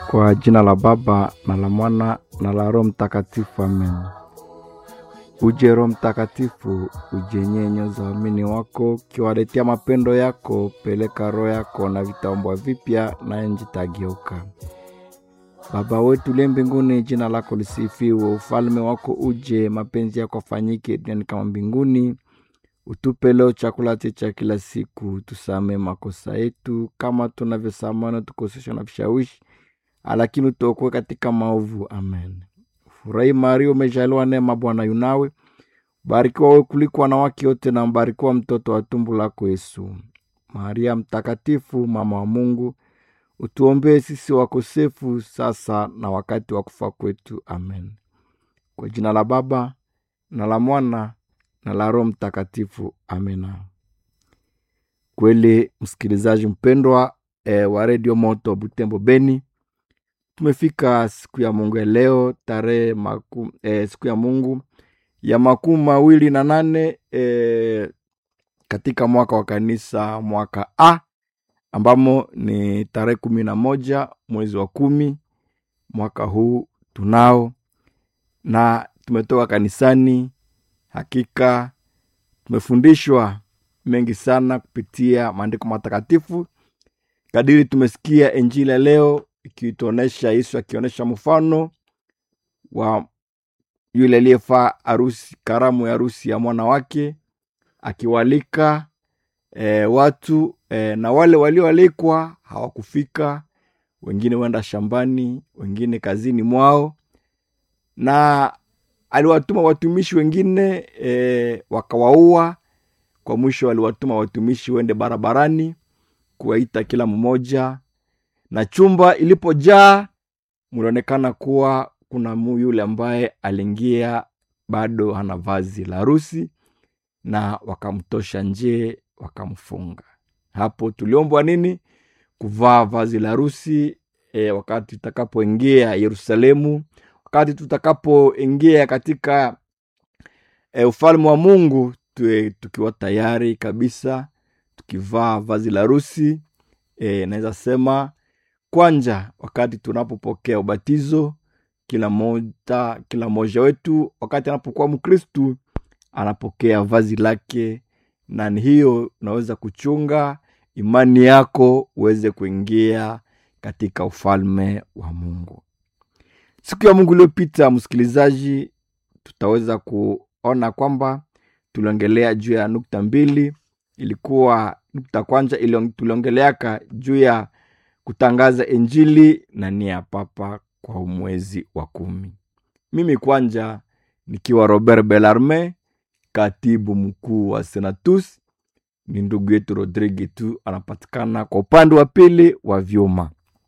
Kwa jina la Baba na la Mwana na la Roho Mtakatifu, amen. Uje Roho Mtakatifu, ujenye nyoyo za waamini wako, ukiwaletea mapendo yako. Peleka roho yako na vitaumbwa vipya, na nchi itageuka. Baba wetu uliye mbinguni, jina lako lisifiwe, ufalme wako uje, mapenzi yako afanyike duniani kama mbinguni. Utupe leo chakula chetu cha kila siku, tusamee makosa yetu kama tunavyosamehe wanaotukosesha na vishawishi, lakini utuokoe katika maovu. Amen. Furahi Maria, umejaliwa neema, Bwana yunawe, barikiwa wewe kuliko wanawake wote, na mbarikiwa mtoto wa tumbo lako Yesu. Maria mtakatifu, mama wa Mungu, utuombee sisi wakosefu, sasa na wakati wa kufa kwetu. Amen. Kwa jina la Baba na la Mwana na la Roho Mtakatifu. Amina. Kweli msikilizaji mpendwa e, wa redio Moto Butembo Beni, tumefika siku ya Mungu ya leo tarehe maku, e, siku ya Mungu ya makumi mawili na nane e, katika mwaka wa kanisa mwaka A ambamo ni tarehe kumi na moja mwezi wa kumi mwaka huu tunao, na tumetoka kanisani. Hakika tumefundishwa mengi sana kupitia maandiko matakatifu, kadiri tumesikia Injili ya leo ikituonesha Yesu akionyesha mfano wa yule aliyefaa harusi, karamu ya harusi ya mwana wake, akiwalika e, watu e, na wale walioalikwa hawakufika, wengine wenda shambani, wengine kazini mwao, na aliwatuma watumishi wengine e, wakawaua. Kwa mwisho aliwatuma watumishi wende barabarani kuwaita kila mmoja, na chumba ilipojaa mlionekana kuwa kuna mu yule ambaye aliingia bado hana vazi la harusi, na wakamtosha nje wakamfunga. Hapo tuliombwa nini? Kuvaa vazi la harusi e, wakati tutakapoingia Yerusalemu, wakati tutakapoingia katika e, ufalme wa Mungu tuwe tukiwa tayari kabisa, tukivaa vazi la harusi e, naweza sema kwanja, wakati tunapopokea ubatizo, kila moja kila mmoja wetu wakati anapokuwa Mkristu anapokea vazi lake, na ni hiyo unaweza kuchunga imani yako uweze kuingia katika ufalme wa Mungu. Siku ya Mungu iliyopita, msikilizaji, tutaweza kuona kwamba tuliongelea juu ya nukta mbili. Ilikuwa nukta kwanza tuliongeleaka juu ya kutangaza Injili na nia ya Papa kwa mwezi wa kumi. Mimi kwanja nikiwa Robert Belarme, katibu mkuu wa Senatus, ni ndugu yetu Rodrigue tu anapatikana kwa upande wa pili wa vyuma.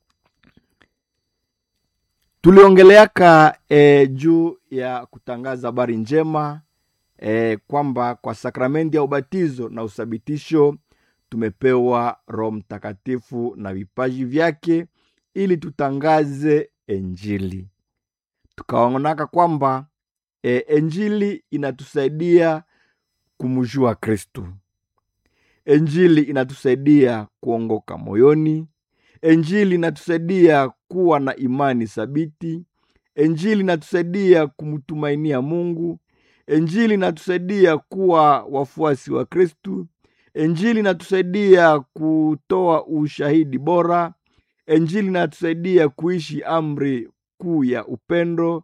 Tuliongeleaka e, juu ya kutangaza habari njema e, kwamba kwa sakramenti ya ubatizo na uthabitisho tumepewa Roho Mtakatifu na vipaji vyake ili tutangaze Injili. Tukaonaka kwamba e, Injili inatusaidia kumjua Kristu. Injili inatusaidia kuongoka moyoni. Injili inatusaidia kuwa na imani thabiti. Injili inatusaidia kumtumainia Mungu. Injili inatusaidia kuwa wafuasi wa Kristu. Injili inatusaidia kutoa ushahidi bora. Injili inatusaidia kuishi amri kuu ya upendo